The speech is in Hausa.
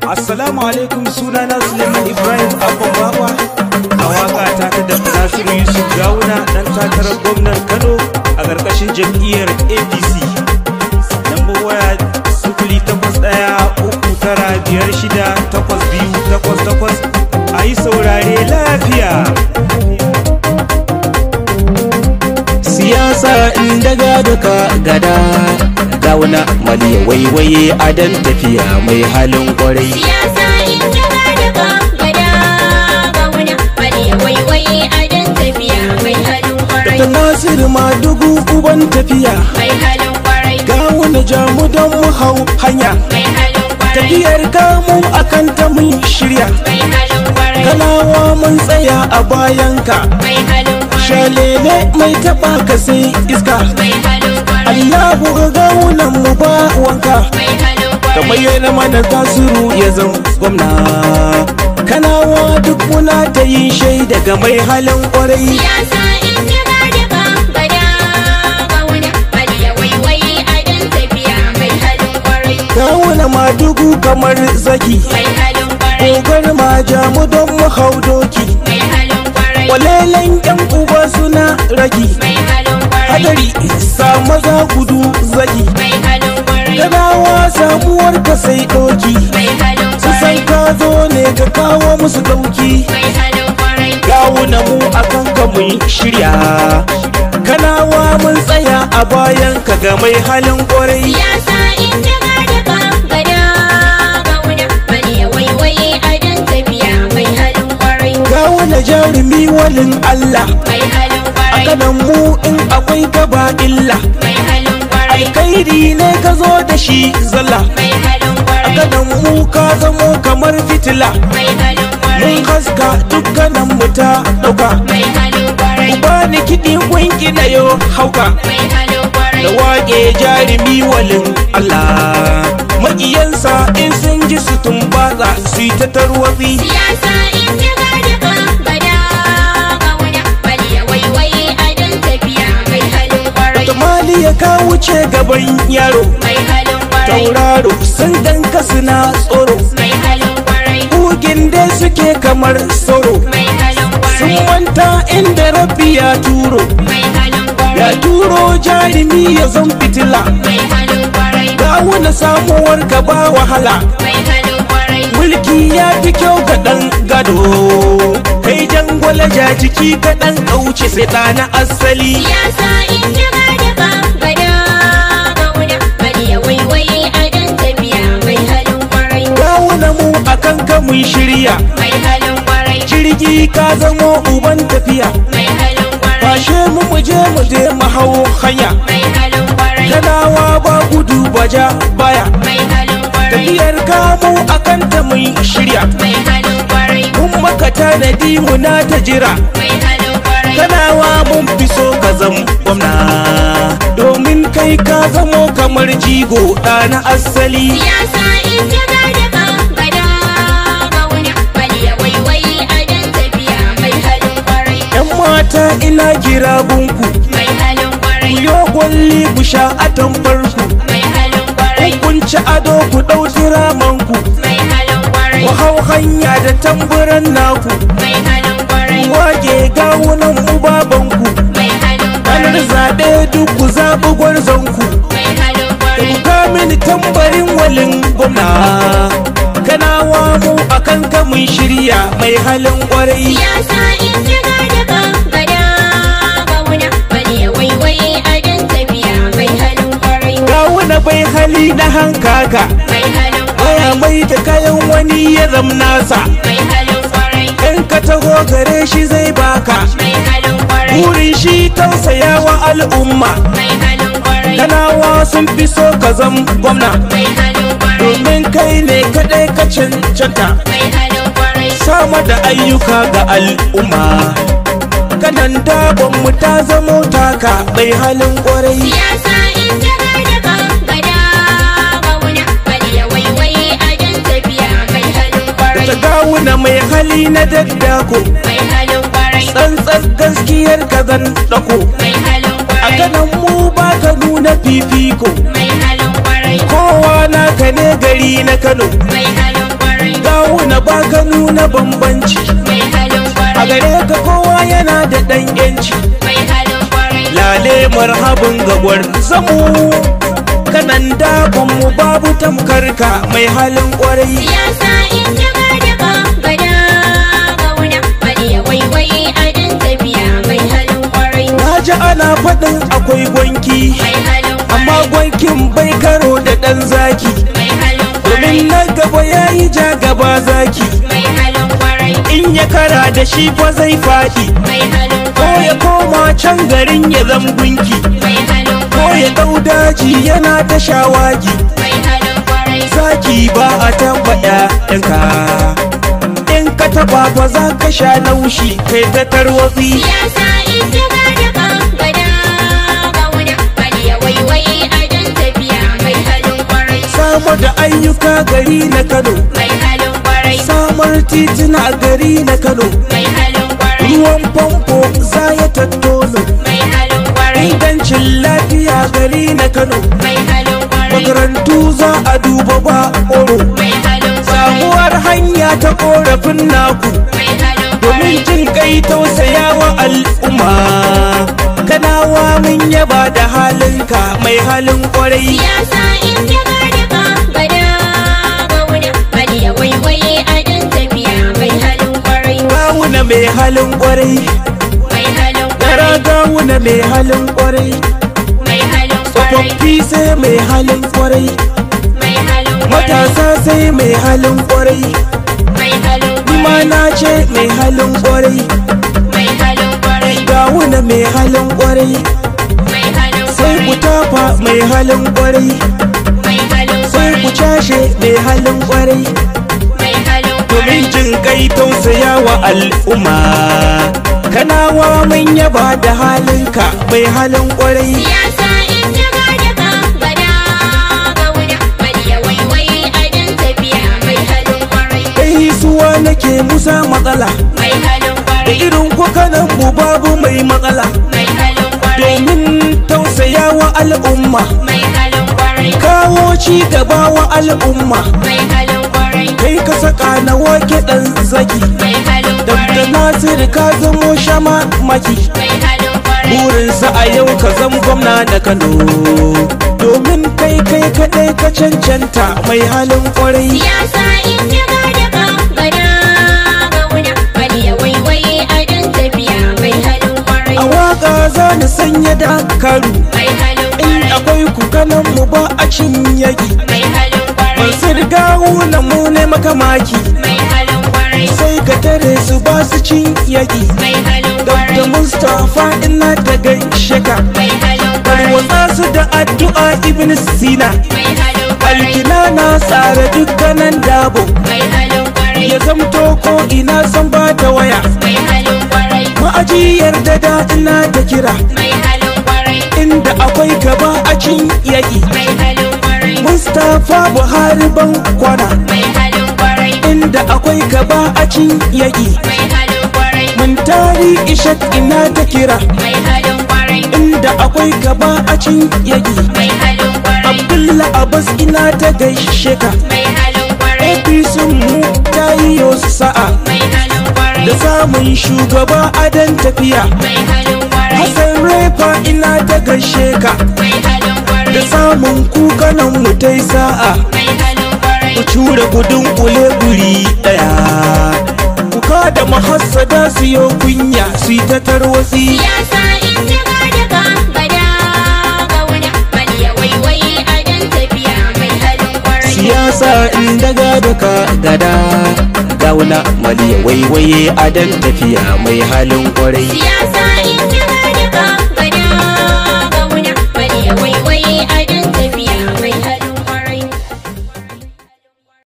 Assalamu alaikum sunana Suleiman Ibrahim Abban Baba a waka ta ta da Nasiru Yusuf Gawuna dan takarar gwamnan Kano a ƙarƙashin jam'iyyar APC. Lambar waya sifili takwas ɗaya uku tara biyar shida takwas biyu takwas takwas a yi saurare lafiya. siyasa in daga duka gada gauna mali waiwaye a dan tafiya mai halin kwarai Siyasa in daga daga gada gauna bale waiwaye a dan tafiya mai halin ta kwarai nasiru ma dugu uban tafiya mai halin kwarai gawuna jamu don mu hau hanya mai halin kwarai tafiyar gamu akan ta mun shirya mai halin kwarai kalawa mun tsaya a bayanka mai halin kwarai shalele mai taba ka sai iska mai halin kwarai Allahu ga gawunan mu ba wanka mai halin kamar kwarai yana mana tasiru ya zama gwamna kanawa duk muna ta yin shaida ga mai halin kwarai Siyasa in daga daga gada gauna bale waiwaye a dan tafiya mai halin kwarai kawuna madugu kamar zaki mai halin kwarai kogar ma jamu don mu hau doki mai halin kwarai walelen yan uba suna ragi mai halin kwarai hadari sa maza gudu zaki mai halin kwarai kanawa samuwar ka sai doki mai halin su san kwarai ka zo ne ka kawo musu dauki mai halin kwarai gawuna mu akan ka mun shirya kanawa mun tsaya a bayan ka ga mai halin kwarai siyasa in daga daga gada gauna bale waiwaye a dan tafiya mai halin kwarai gawuna jarumi walin Allah mai halin a kwarai kanan mu in akwai gaba illa mai halin kwarai alkairi ne ka zo da shi zalla mai halin a kwarai kanan mu ka zamo kamar fitila mai halin mun kwarai haska dukkanin mu ta dauka mai halin kwarai ba ni kiɗi kunki na yo hauka mai halin kwarai da waƙe jarumi walin Allah maƙiyansa in sun ji su tumbatsa su yi ta tarwatsi siyasa in daga daga gada gauna bale waiwaye a dan tafiya mai halin kwarai tamali ya ka wuce gaban yaro mai halin kwarai tauraro sun danka suna tsoro mai halin kwarai kugin dai suke kamar sauro mai halin sun kwarai manta inda rabbi ya turo mai halin ya kwarai turo jarumi ya zan fitila mai halin kwarai ga wani samuwar ka ba wahala mai halin kwarai mulki ya fi kyau ga ɗan gado kai jangwala ja jiki ka ɗan kauce sai ɗana asali siyasa in daga daga gada gauna bale waiwaye a dan tafiya mai halin kwarai gawuna mu akan ka mun shirya mai halin kwarai jirgi ka zamo uban tafiya mai halin kwarai fashe mu mu je mu je mu hau hanya mai halin kwarai kanawa ba gudu baja baya mai halin kwarai tafiyar kamu akan ta mun shirya mai halin kwarai mun maka tanadi muna ta jira mai halin kwarai kanawa mun fi so ka zam gwamna domin kai ka zamo kamar jigo ɗana asali siyasa in daga daga gada gauna bale waiwaye a dan tafiya mai halin kwarai yan mata ina kira gunku mai halin ku kwarai yo gwalli ku sha atamfarku mai halin kwarai kun ci ado ku ɗau turamanku mai halin kwarai ku hau hanya da tamburan naku mai halin kwarai wage gawunan mu babanku mai halin ranar kwarai zaɓe duk ku zaɓi gwarzonku mai halin kwarai Ka mini tambarin walin gwamna kanawa mu akan ka mun shirya mai halin kwarai siyasa in daga daga gada gauna bale waiwaye a dan tafiya mai halin kwarai gawuna bai hali na hankaka mai halin baya kwarai mai da kayan wani ya zam nasa mai halin kwarai in ka taho gare shi zai baka mai halin kwarai burin shi tausayawa al'umma mai halin kwarai kanawa sun fi so ka zam gwamna mai halin kwarai domin kai ne kaɗai ka cancanta mai halin kwarai sama da ayyuka ga al'umma kanan dabon mu ta zamo taka bai halin kwarai siyasa in daga daga gada gauna bale waiwaye a dan tafiya mai halin ta kwarai gawuna mai hali na daddako mai halin kwarai tsantsar gaskiyar ka zan dako mai halin a kwarai kanan mu ba ka nuna fifiko mai halin kwarai kowa naka ne gari na kano mai halin kwarai ba ka nuna bambanci mai halin a kwarai gare ka kowa yana da ɗan yanci mai halin kwarai lale marhabin gagwar zamu kanan dakon mu babu tamkar ka mai halin kwarai siyasa in jaga daga gada gauna baliya waiwai adon tafiya mai halin kwarai na ji ana faɗin akwai gwanki mai halin amma kwarai gwankin bai karo da ɗan zaki mai halin domin kwarai na gaba ya yi ja gaba zaki mai halin kwarai in ya kara da shi fa zai faɗi mai halin ko ya kwarai koma can garin ya zam gunki mai halin ko ya kwarai ɗau daji yana ta shawagi mai halin kwarai zaki ba a taɓa ƴaƴanka in ka taɓa fa za ka sha naushi kai ta tarwatsi siyasa in jaga daga gada gauna baliya waiwai adon tafiya mai halin kwarai samar da ayyuka gari na kano mai halin kwarai samar tituna gari na kano mai halin kwarai ruwan famfo za ya tattono mai halin kwarai ingancin lafiya gari na kano mai halin kwarai makarantu za a duba ba oro mai halin kwarai samuwar hanya ta korafin naku mai halin domin kwarai jin kai tausayawa al'umma kanawa mun yaba da halinka mai halin kwarai siyasa in jaga daga gada gauna baliya waiwaye adon tafiya mai halin kwarai gawuna mai halin kwarai mai halin yara kwarai gawuna mai halin kwarai mai halin kwarai tsofaffi sai mai halin kwarai mai halin kwarai matasa sai mai halin kwarai mai halin ma kwarai na ce mai halin kwarai mai halin kwarai gawuna mai halin kwarai mai halin sai ku kwarai tafa mai halin kwarai mai halin sai ku kwarai cashe mai halin kwarai mai halin domin kwarai jin kai tausaya wa al'umma kanawa mun yaba da halinka mai halin kwarai siyasa in jaga daga gada gauna baliya waiwai adon tafiya mai halin kwarai kai suwa nake musa matsala mai halin da kwarai irin kukanan mu babu mai matsala mai halin kwarai domin tausaya wa al'umma mai halin kwarai kawo ci gaba wa al'umma mai halin kwarai kai ka saka na wake dan zaki mai halin Dabda kwarai Nasir ka zamo shama maki mai halin kwarai burinsa a yau ka zam gwamna da Kano domin kai kai kadai ka cancanta mai halin kwarai siyasa in jaga daga gada gauna baliya waiwai adon tafiya mai halin kwarai a waka za ni sanya dakaru mai halin in kwarai akwai ku kanan mu ba a cin yaki mai halin kwarai masu rigawu na mu ne makamaki mai halin kwarai sai ka tare su ba su cin yaki mai halin Dr. kwarai Mustapha ina ta gaishe ka mai halin kwarai Tarwatsa su da addu'a Ibn Sina mai halin kwarai Alkina na tsara dukkanin dabo mai halin kwarai Ya zamto ko ina san ba ta waya mai halin kwarai Ma'ajiyar da da ina ta kira mai halin kwarai Inda akwai gaba a cin yaki mai halin kwarai Mustapha Buhari ban kwana mai halin kwarai Inda akwai gaba a cin yaki mai halin kwarai Mun tari Ishak ina ta kira mai halin kwarai Inda akwai gaba a cin yaki mai halin kwarai Abdullah Abbas ina ta gaishe ka mai halin kwarai APC mu ta yi yo sa'a mai halin kwarai da samun shugaba adan tafiya mai halin kwarai Hassan Refa ina ta gaishe ka mai halin da kwarai samun kukanan mu ta yi sa'a mai halin kwarai ku cure gudun kule guri daya kuka da mahassada su yo kunya su yi ta tarwatsi siyasa in jaga daga gada gauna baliya waiwai adon tafiya mai halin kwarai siyasa in daga daga gada gauna maliya waiwaye adan tafiya mai halin kwarai siyasa in